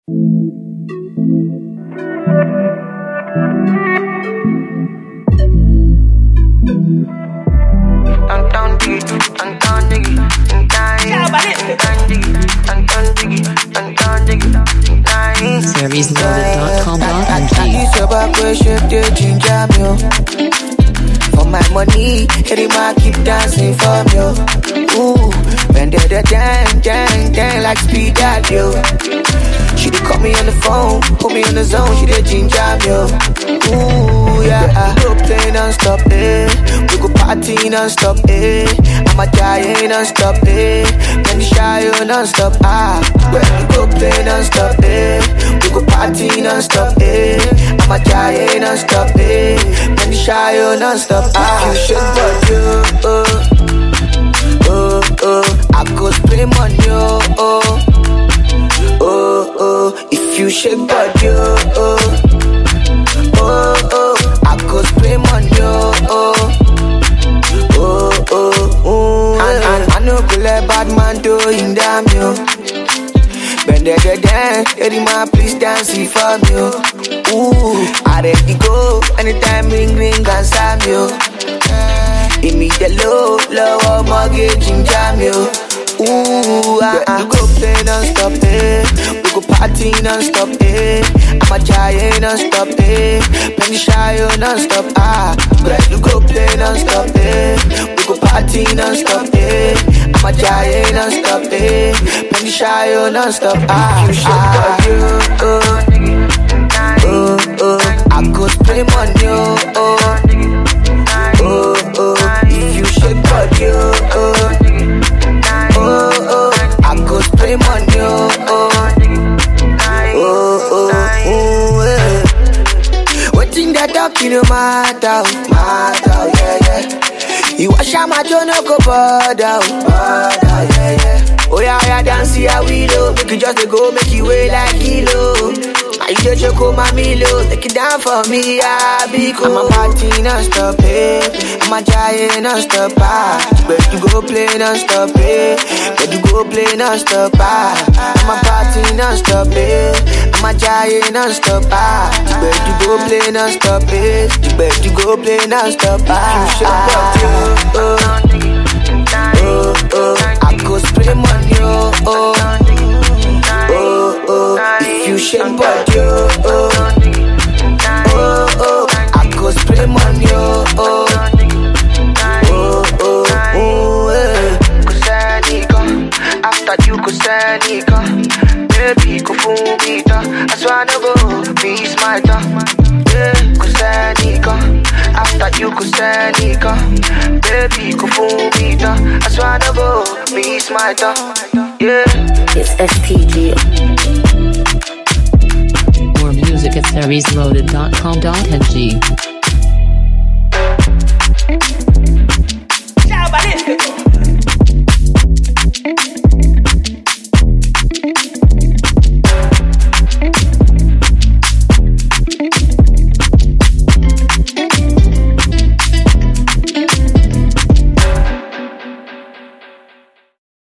SeriesLoaded.com.ng This your back way shape the ginger me oh. For my money, every man keep dancing for me oh. Ooh, when they the dang, dang, dang like speed that yo. She dey call me on the phone, put me on the zone, she dey ginger me oh. Ooh, yeah, we go play non-stop, eh. We go party non-stop, eh. I'm a giant non-stop, eh. When the shy oh, non-stop, ah. We go play non-stop, eh. We go party non-stop, eh. I'm a giant non-stop, eh. When the shy oh, non-stop, ah. You should but you, oh, oh, oh. I go spray money, oh, oh, oh, oh. If you shake body, oh, oh, oh, oh. I go spray money, oh, oh, oh, oh, oh. And, and I know go let bad man do in damn you. Bend the the dance, lady man, please dance it for me. oh. Ooh, I ready go anytime ring ring and slam you. Give me the low, low mortgage in jam you. Ooh, ah, ah. We go play non-stop, eh. We go party non-stop, eh. I'm a giant non-stop, eh. Penny shy oh, non-stop, ah. We go play non-stop, eh. We go party non-stop, eh. I'm a giant non-stop, eh. Penny shy oh, non-stop, ah. You should ah. oh, oh, oh. I go spray money, oh, oh, oh, oh. If you shake body, oh, oh, oh, oh. I go spray money, oh, oh, oh, oh, oh, yeah. Wetin they talking no matter, oh, matter, oh, yeah, yeah. You wash out my jaw, no go bother, oh, bother, yeah, yeah. Oh yeah, yeah, dance here we low. Make you just dey go, make you weigh like kilo. Now you just choke my milo, take it down for me, yeah, because I'm a party non-stop, eh. I'm a giant non-stop, ah. But you go play non-stop, eh. But you go play non-stop, ah. I'm a party non-stop, eh. I'm a giant non-stop, ah. But you go play non-stop, eh. But you go play non-stop, ah. You should oh, oh, oh. I go spray money, oh, oh, oh, oh. If you shake body, oh, oh, oh, oh. I go spray money, oh, oh, oh, oh, oh, yeah. Kusanika, after you kusanika, baby kufumita, I swear no go be smarter. Yeah, kusanika, after you kusanika, baby kufumita, I swear no go be smarter. Yeah. It's STG. More music at SeriesLoaded.com.ng